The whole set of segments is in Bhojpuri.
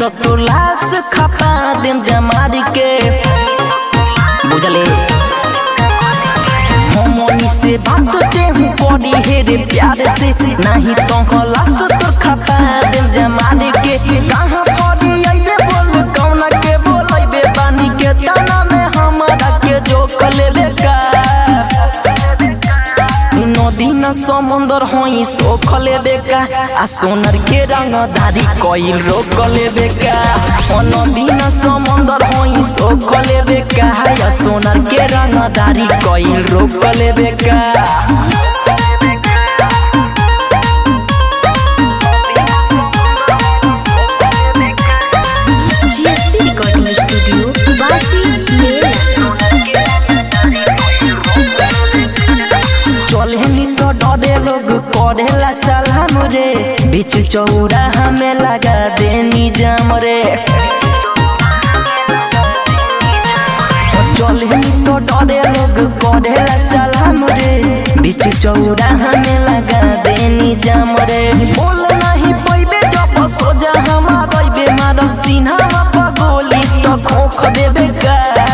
तो लाश खपा देम जमारी के बुझले हमनी से बात ते हूँ पड़ी हे रे प्यार से नहीं तो लाश तो खपा देम जमारी के कहाँ पड़ी अइबे बोल कौना के बोलैबे बानी के तना में हमारा के जो कलेबे का नदी न समुंदर होई सोख लेबे का आ सोनर के रंगदारी कइल रोक लेबे का ओ नदी न समुंदर होई सोख लेबे का आ सोनर के रंगदारी कइल रोक लेबे का जीएसपी रिकॉर्डिंग स्टूडियो बासी मेला चलनी तो डरे लोग करेला सलाम रे बीच चौरा हमें लगा देनी जाम रे चलनी तो डरे लोग करेला सलाम रे बीच चौरा हमें लगा देनी जाम रे बोल नहीं पैबे जब सोजा हमार अइबे मारो सीना पर गोली तो खोख देबे का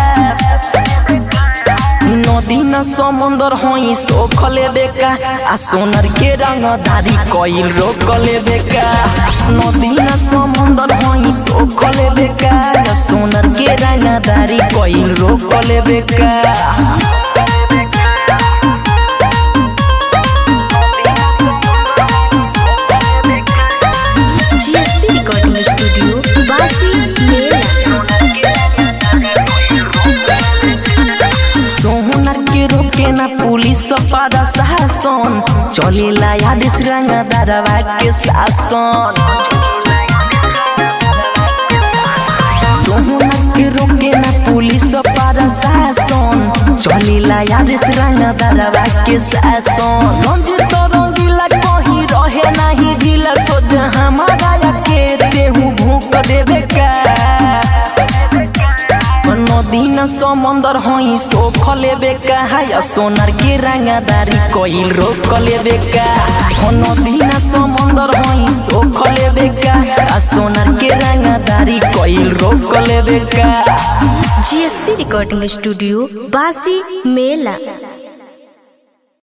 नदी न समुंदर होई सोख लेबे का आ सोनर के रंगदारी कइल रोक लेबे का नदी न समुंदर होई सोख लेबे का आ सोनर के रंगदारी कइल रोक लेबे का जीएसपी रिकॉर्डिंग स्टूडियो बासी मेला सोहनर के रोके ना पुलिस पादा शासन चलेला यादिस रंगदारवा के शासन सोहनर के रोके ना पुलिस पादा शासन चलेला यादिस रंगदारवा के शासन रंजित रंगीला कहीं रहे नाही ढीला सोच हमारा के तेहू भूख देवे का नदी न समुंदर होई सोख लेबे का या सोनार के रंगदारी कइल रोक लेबे का हो नदी न समुंदर होई सोख लेबे का आ सोनार के रंगदारी कइल रोक लेबे का जीएसपी रिकॉर्डिंग स्टूडियो बासी मेला